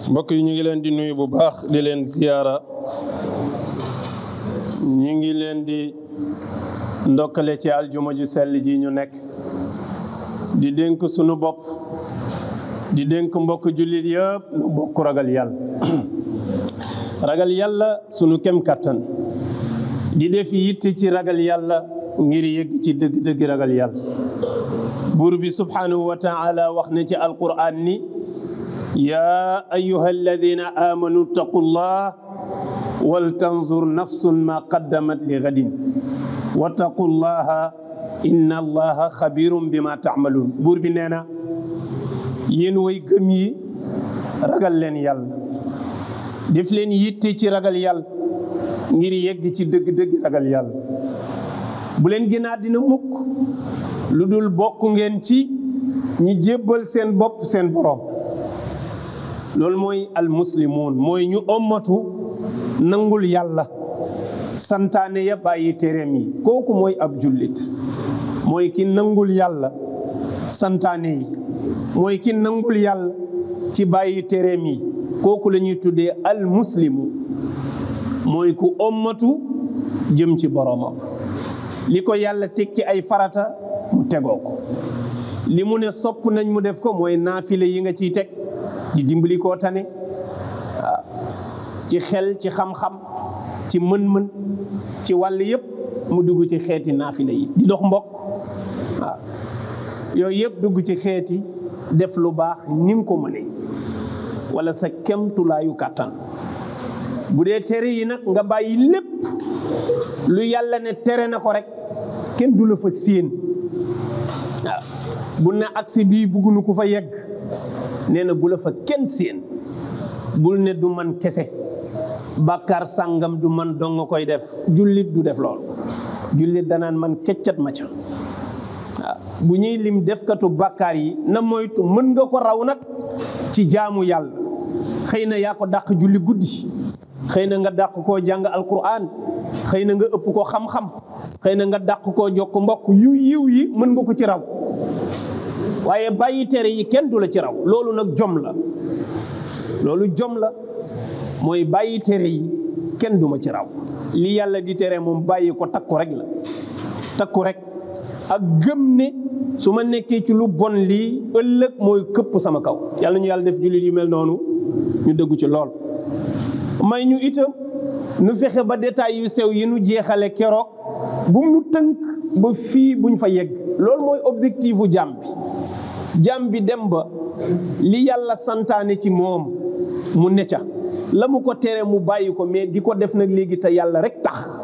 mbokk yi ñu ngi leen di nuyu bu baax di leen ziyaara ñu ngi leen di ndokkale ci aljuma ju sell ji ñu nekk di dénk sunu bopp di dénk mbokk jullit yëpp nu bokk ragal yàlla ragal yàlla sunu kem kattan di def yitte ci ragal yàlla ngir yëgg ci dëgg-dëgg ragal yàlla buur bi subhanahu wa taala wax ne ci alquran ni yaa ayuha alladina amanu taqullah wal tanzur nafsun ma qaddamat li gadin wattaqullaha inna allaha xabirum bima taamaluun buur bi nee na yéen way gëm yi ragal leen yàlla def leen yitte ci ragal yàlla ngir yegg ci dëgg-dëgg ragal yàlla bu leen gën a dina mukk lu dul bokk ngeen ci ñi jébbal seen bopp seen borom loolu mooy almuslimuun mooy ñu ommatu nangul yàlla santaane ya bàyyi tereem yi kooku mooy ab jullit mooy ki nangul yàlla santaane yi mooy ki nangul yàlla ci bàyyi tereem yi kooku la ñuy tuddee almuslimu mooy ku ommatu jëm ci boromam li ko yàlla teg ci ay farata mu tegoo ko li mu ne sopp nañ mu def ko mooy naafile yi nga ciy teg di dimbali koo tane waaw ci xel ci xam-xam ci mën-mën ci wàll yëpp mu dugg ci xeeti naafile yi di dox mbokk waaw yooyu yëpp dugg ci xeeti def lu baax ni nga ko mënee wala sa kemtulaayu kàttan bu dee tere yi nag nga bàyyi lépp lu yàlla ne tere na ko rek kenn du la fa séen waaw bu ne agsi bii buggunu ku fa yegg nee na bu la fa kenn séen bul ne du man kese bàkkaar sàngam du man dong nga koy def jullit du def lool jullit danaan man keccat ma ca waaw bu ñuy lim defkatu bàkkaar yi na moytu mën nga ko raw nag ci jaamu yàlla xëy na yaa ko dàq julli guddi xëy na nga dàq koo jàng alquran xëy na nga ëpp ko xam-xam xëy na nga dàq koo jokk mbokk yu yiw yi mën nga ko ci raw waaye bàyyi tere yi kenn du la ci raw loolu nag jom la loolu jom la mooy bàyyi tere yi kenn du ma ci raw li yàlla di tere moom bàyyi ko takku rek la takku rek ak gëm ne su ma nekkee ci lu bon lii ëllëg mooy këpp sama kaw yàlla ñu yàlla def jullit yu mel noonu ñu dëggu ci lool may ñu itam nu fexe ba détails yu sew yi nu jeexale keroog bu mu tënk ba fii buñ fa yegg loolu mooy objectifu jàmm bi jàmm bi dem ba li yàlla santaane ci moom mu ne ca la mu ko tere mu bàyyi ko mais di ko def nag léegi te yàlla rek tax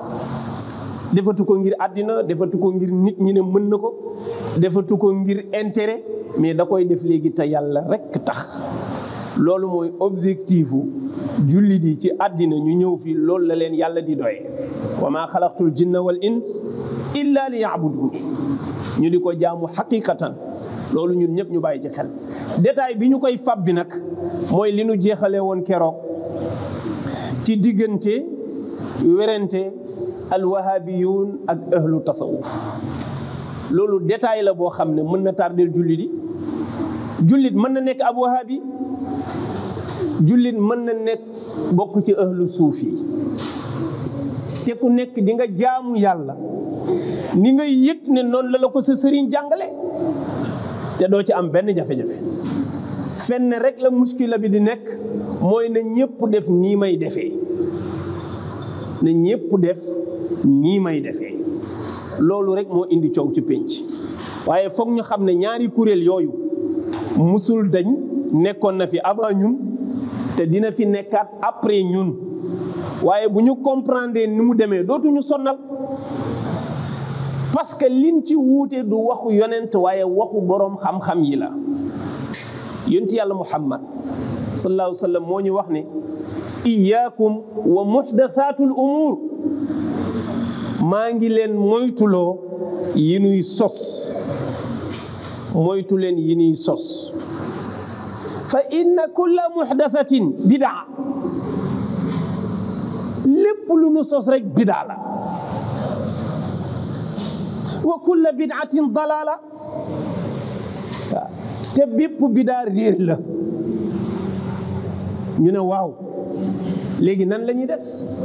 defatu ko ngir àddina defatu ko ngir nit ñi ne mën na ko defatu ko ngir intérêt mais da koy def léegi te yàlla rek tax loolu mooy objectifu jullit yi ci àddina ñu ñëw fii loolu la leen yàlla di doye wa maa xalaqtul jinna wal ins illa li yaabuduni ñu di ko jaamu xaqiqatan loolu ñun ñëpp ñu bàyyi ci xel détail bi ñu koy fab bi nag mooy li nu jeexale woon keroog ci diggante werante alwahabiyun ak ahlu tasawuf loolu détail la boo xam ne mën na tardeel jullit yi jullit mën na nekk ab wahabi jullit mën na nekk bokk ci ahlu suuf yi te ku nekk di nga jaamu yàlla ni nga yëg ne noonu la la ko sa sëriñ jàngale te doo ci am benn jafe-jafe fenn rek la muskila bi di nekk mooy na ñëpp def nii may defee na ñëpp def nii may defee loolu rek moo indi coow ci pénc waaye foog ñu xam ne ñaari kuréel yooyu musul dañ nekkoon na fi avant ñun te dina fi nekkaat après ñun waaye bu ñu comprendre ni mu demee dootuñu sonnal parce que liñ ci wuute du waxu yonent waaye waxu boroom xam-xam yi la yonent yàlla muhammad sallallahu alayhi wa sallam moo ñu wax ne iyaakum wa muhdathatul umur maa ngi leen moytuloo yi nuy sos moytu leen yi nuy sos fa inna kulla muhdathatin bidaa lépp lu nu sos rek bidaa la wa kulla bidaatin dalaala waaw te bépp bidaa réer la ñu ne waaw léegi nan la ñuy def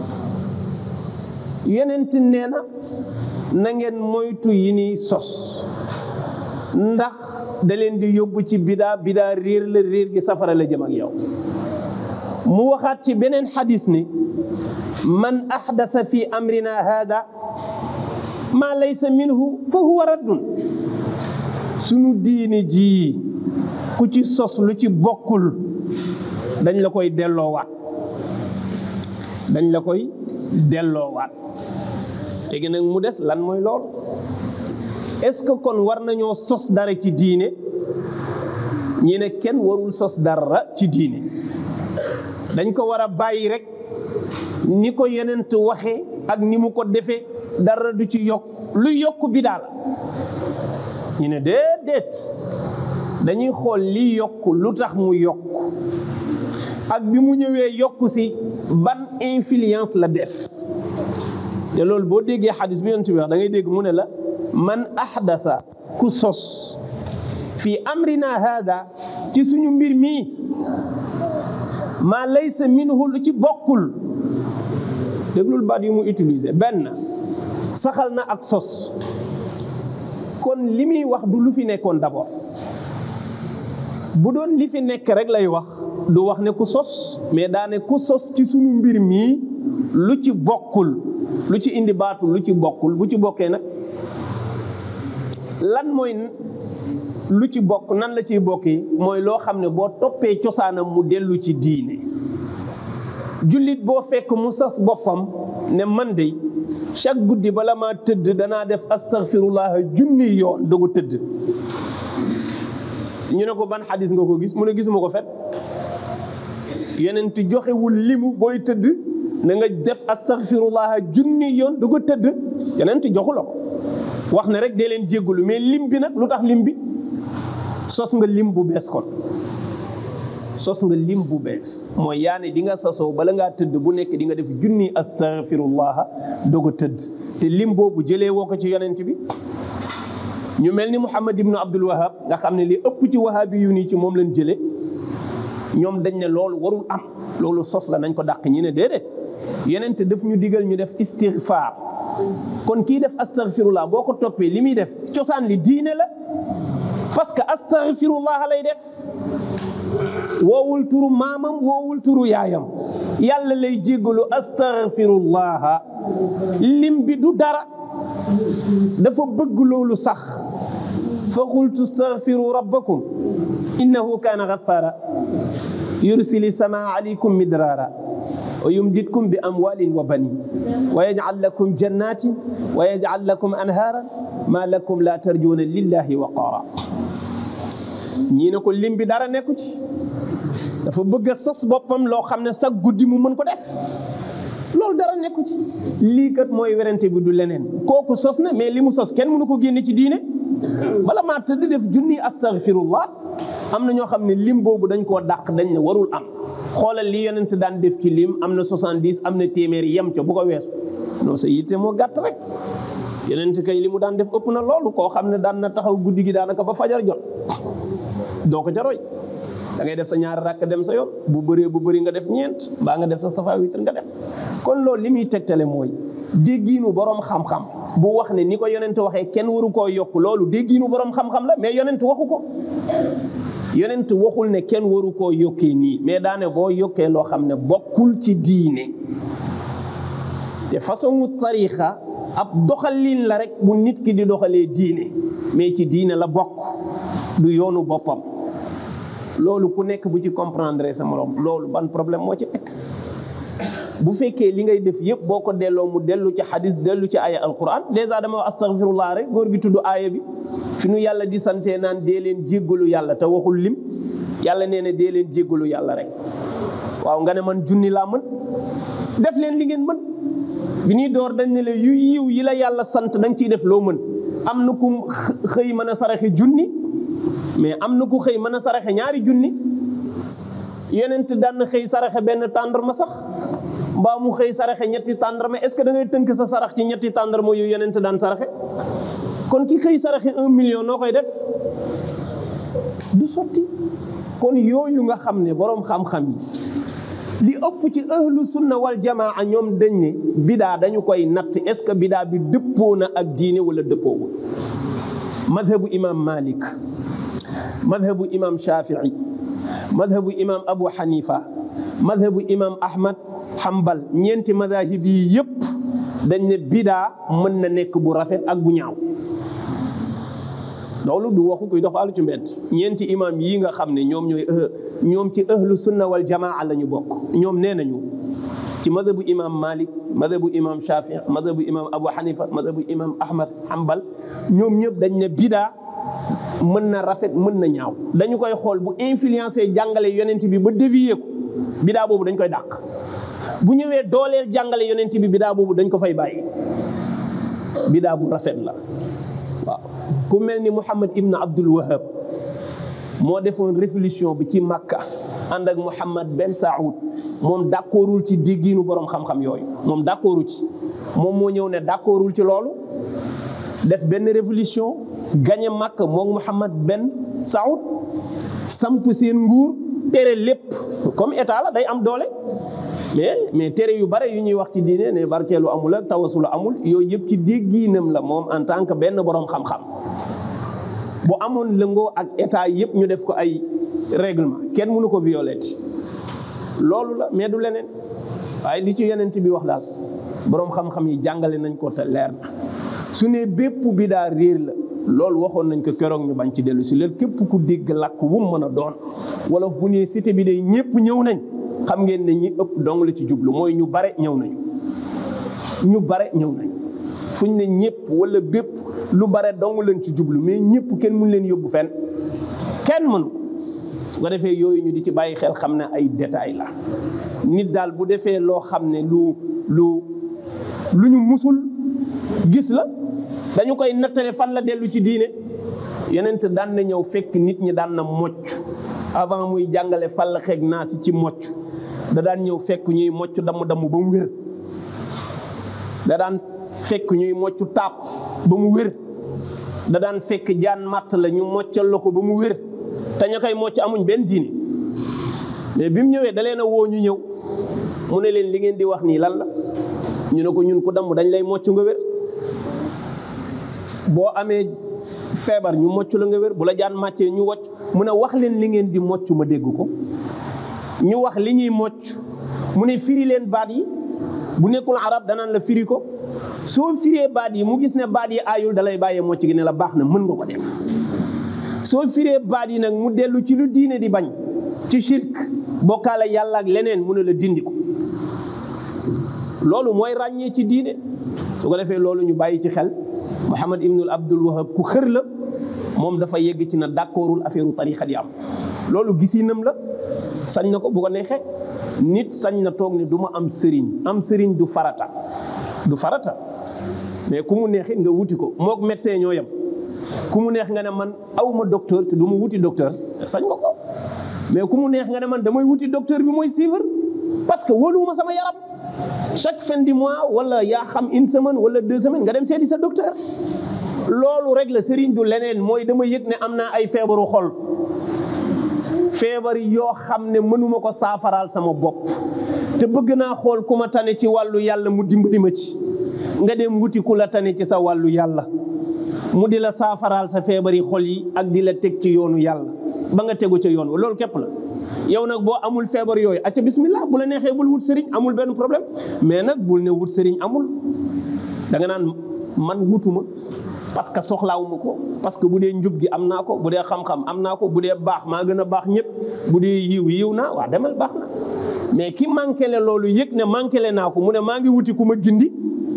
yonent nee na na ngeen moytu yi ni sos ndax da leen di yóbbu ci bidaa bidaa réer la réer gi safara la jëm ak yow mu waxaat ci beneen xadis ni man axdasa fi amrina hada maa laysa minhu fa huwa raddun sunu diini ji ku ci sos lu ci bokkul dañ la koy delloowaat dañ la koy delloowaat léegi nag mu des lan mooy lool est-ce que kon war nañoo sos dara ci diine ñi ne kenn warul sos dara ci diine dañ ko war a bàyyi rek ni ko yenent waxee ak ni mu ko defee dara du ci yokk lu yokk bi daal ñu ne déedéet dañuy xool li yokk lu tax mu yokk ak bi mu ñëwee yokk si ban influence la def te loolu boo déggee xadis bi yonent bi wax da ngay dégg mu ne la man ahdasa ku sos fii amrina hada ci suñu mbir mii maa laysa minhu lu ci bokkul déglul baat yu mu utiliser benn saxal na ak sos kon li muy wax du lu fi nekkoon d'abord bu doon li fi nekk rek lay wax du wax ne ku sos mais daane ku sos ci suñu mbir mii lu ci bokkul lu ci indi baatu lu ci bokkul bu ci bokkee nag lan mooy lu ci bokk nan la ciy bokkee mooy loo xam ne boo toppee cosaanam mu dellu ci diine jullit boo fekk mu sas boppam ne man de chaque guddi bala maa tëdd danaa def astaghfirullah junni yoon dogu tëdd ñu ne ko ban xadis nga ko gis mu ne gisuma ko fet yeneen ti joxewul limu booy tëdd na nga def astaghfirullah junni yoon dogu tëdd yeneen ti joxu la ko wax ne rek dee leen jéggalu mais lim bi nag lu tax lim bi sos nga lim bu bees kon sos nga lim bu bees mooy yaane di nga sasoo bala ngaa tëdd bu nekk di nga def junni astaghfirullah doog a tëdd te lim boobu jëlee woo ko ci yonent bi ñu mel ni Muhammad ibnu Abdul Wahab nga xam ne li ëpp ci wahabi yu nii ci moom lañ jëlee ñoom dañ ne loolu warul am loolu sos la nañ ko dàq ñi ne déedéet yonent daf ñu digal ñu def istighfar kon kii def astaghfirullah boo ko toppee li muy def cosaan li diine la parce que astaghfirullah lay def woowul turu maamam woowul turu yaayam yàlla lay jéggalu astaghfirullah lim bi du dara dafa bëgg loolu sax fa qultu astaghfiru rabbakum innahu kaana ghaffara yursili samaa alaykum midrara wa yumditkum bi amwalin wa banin wa yaj'al lakum jannatin wa yaj'al lakum anhaaran ma lakum la tarjuuna lillahi waqaara ñii ne ko lim bi dara nekku ci dafa bëgg a sas boppam loo xam ne sax guddi mu mën ko def loolu dara nekku ci lii kat mooy werante bi du leneen kooku sos na mais li mu sos kenn mënu ko génne ci diine bala maa tëdd def junni astaghfirullah am na ñoo xam ne lim boobu dañ koo dàq dañ ne warul am xoolal li yonent daan def ci lim am na 70 am na téeméer yem ca bu ko weesu non sa yitte moo gàtt rek yonent kay li mu daan def ëpp na loolu koo xam ne daan na taxaw guddi gi daanaka ba fajar jot doo ko ca roy da ngay def sa ñaari rakk dem sa yoon bu bëree bu bëri nga def ñeent mbaa nga def sa safa witr nga dem kon loolu li muy tegtale mooy déggiinu borom xam-xam bu wax ne ni ko yonent waxee kenn waru koo yokk loolu déggiinu borom xam-xam la mais yonent waxu ko yonent waxul ne kenn waru koo yokkee nii mais daane boo yokkee loo xam ne bokkul ci diine te façon tarixa ab doxalin la rek bu nit ki di doxalee diine mais ci diine la bokk du yoonu boppam loolu ku nekk bu ci comprendre sa morom loolu ban problème moo ci nekk bu fekkee li ngay def yëpp boo ko delloo mu dellu ci xadis dellu ci aaya alquran dèjà dama wax astaghfirullah rek góor gi tudd aaya bi fi nu yàlla di santee naan dee leen jéggalu yàlla te waxul lim yàlla nee na dee leen jéggalu yàlla rek waaw nga ne man junni laa mën def leen li ngeen mën bi ñuy door dañ ne la yu yiw yi la yàlla sant da nga ciy def loo mën am na ku xëy mën a saraxe junni mais am na ku xëy mën a saraxe ñaari junni yonent daan xëy saraxe benn tàndarma sax mbaa mu xëy saraxe ñetti tàndarma est-ce que da ngay tënk sa sarax ci ñetti tàndarma yu yonent daan saraxe kon ki xëy saraxe un million noo koy def du sotti kon yooyu nga xam ne boroom xam-xam yi li ëpp ci ahlu sunna wal jamaa ñoom dañ ne bidaa dañu koy natt est-ce que bidaa bi dëppoo na ak diine wala dëppoowul madhabu imam malik madhabu imam shafii madhabu imam abu hanifa madhabu imam ahmad hambal ñeenti madahib yi yëpp dañ ne bidaa mën na nekk bu rafet ak bu ñaaw loolu du waxu kuy doxalu ci mbedd ñeenti imam yi nga xam ne ñoom ñooy ñoom ci ahlu sunna wal jamaa la ñu bokk ñoom nee nañu ci madhabu imam malik madhabu imam shafii madhabu imam abu hanifa madhabu imam ahmad hambal ñoom ñëpp dañ ne bidaa mën na rafet mën na ñaaw dañu koy xool bu influencé jàngale yonent bi ba dévier ko bidaa boobu dañ koy dàq bu ñëwee dooleel jàngale yonent bi bidaa boobu dañ ko fay bàyyi bidaa bu rafet la waaw ku mel ni Muhammad ibn Abdul Wahab moo defoon révolution bi ci Makka ànd ak Muhammad Ben Saoud moom d'accordul ci déggiinu borom xam-xam yooyu moom d'accordu ci moom moo ñëw ne d'accordul ci loolu def benn révolution gañe Makka moom Muhammad Ben Saoud samp seen nguur tere lépp comme état la day am doole mais mais tere yu bare yu ñuy wax ci diine ne barkeelu amul ak tawasulu amul yooyu yëpp ci déggiinam la moom en tant que benn borom xam-xam bu amoon lëngoo ak état yëpp ñu def ko ay règlement kenn mënu ko violer loolu la mais du leneen waaye li ci yonent bi wax daal borom xam-xam yi jàngale nañ ko te leer na su ne bépp bi daa réer la loolu waxoon nañ ko keroog ñu bañ ci dellu si leen képp ku dégg làkk wu mu mën a doon wolof bu nee cité bi day ñëpp ñëw nañ xam ngeen ne ñi ëpp dong la ci jublu mooy ñu bare ñëw nañu ñu bare ñëw nañ fuñ ne ñëpp wala bépp lu bare dong leen ci jublu mais ñëpp kenn mun leen yóbbu fenn kenn mënu ko su ko defee yooyu ñu di ci bàyyi xel xam ne ay détails la nit daal bu defee loo xam ne lu lu lu ñu musul gis la dañu koy nattale fan la dellu ci diine yeneen daan na ñëw fekk nit ñi daan na mocc avant muy jàngale fan la xeeg naa si ci mocc da daan ñëw fekk ñuy mocc damm-damm ba mu wér da daan fekk ñuy mocc taab ba mu wér da daan fekk jaan matt la ñu moccal la ko ba mu wér te ña koy mocc amuñ benn diine mais bi mu ñëwee da leen a woo ñu ñëw mu ne leen li ngeen di wax nii lan la ñu ne ko ñun ku damm dañ lay mocc nga wér boo amee feebar ñu mocc la nga wér bu la jaan màccee ñu wocc mu ne wax leen li ngeen di mocc ma dégg ko ñu wax li ñuy mocc mu ne firi leen baat yi bu nekkul arab danaan la firi ko soo firee baat yi mu gis ne baat yi aayul dalay bàyyee mocc gi ne la baax na mën nga ko def soo firee baat yi nag mu dellu ci lu diine di bañ ci shirk bokkaale yàlla ak leneen mu ne la dindi ko loolu mooy ràññee ci diine su ko defee loolu ñu bàyyi ci xel Muhammad ibnul Abdul Wahab ku xër la moom dafa yegg ci na d'accordul affaire tarixa di am loolu gisinam la sañ na ko bu ko neexee nit sañ na toog ne du ma am sëriñ am sëriñ du farata du farata mais ku mu neexit nga wuti ko mook médecin ñoo yem ku mu neex nga ne man awma docteur te du ma wuti docteur sañ nga ko mais ku mu neex nga ne man damay wuti docteur bi mooy suivre parce que wóoluwuma sama yaram chaque fin du mois wala yaa xam une semaine wala deux semaines nga dem seeti sa docteur loolu rek la sëriñ du leneen mooy dama yëg ne am naa ay feebaru xol feebar yoo xam ne mënuma ko saafaraal sama bopp te bëgg naa xool ku ma tane ci wàllu yàlla mu dimbali ma ci nga dem wuti ku la tane ci sa wàllu yàlla mu di la saafaraal sa feebari xol yi ak di la teg ci yoonu yàlla ba nga tegu ca yoon wa loolu képp la yow nag boo amul feebar yooyu acca bismillah bu la neexee bul wut sëriñ amul benn problème mais nag bul ne wut sëriñ amul da nga naan man wutuma parce que soxlaawuma ko parce que bu dee njub gi am naa ko bu dee xam-xam am naa ko bu dee baax maa gën a baax ñëpp bu dee yiw yiw naa waa demal baax na mais ki manqué le loolu yëg ne manqué le naa ko mu ne maa ngi wuti ku ma gindi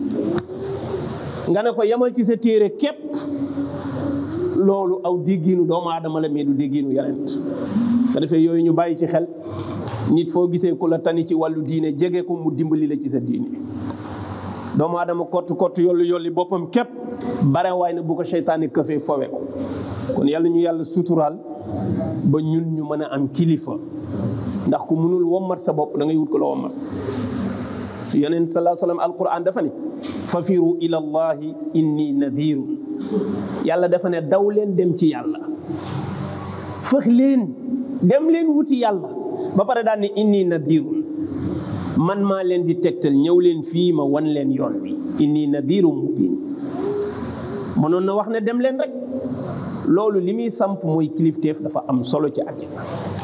nga ne ko yamal ci sa téere képp loolu aw déggiinu doomu aadama la mais du déggiinu yonent nga defee yooyu ñu bàyyi ci xel nit foo gisee ku la tani ci wàllu diine jege ko mu dimbali la ci sa diine doomu aadama kott kott yollu yolli boppam képp bare waay na bu ko seytaane këfee fowe ko kon yàlla ñu yàlla suturaal ba ñun ñu mën a am kilifa ndax ku mënul wommat sa bopp da ngay wut ko la wommat su yonent salaa sallam alquran dafa ne fafiru ila allahi inni nadirun yàlla dafa ne daw leen dem ci yàlla fëx leen dem leen wuti yàlla ba pare daal ne inni nadirun man maa leen di tegtal ñëw leen fii ma wan leen yoon wi inni nadiru mubin mënoon na wax ne dem leen rek loolu li muy samp mooy kilifteef dafa am solo ci àddina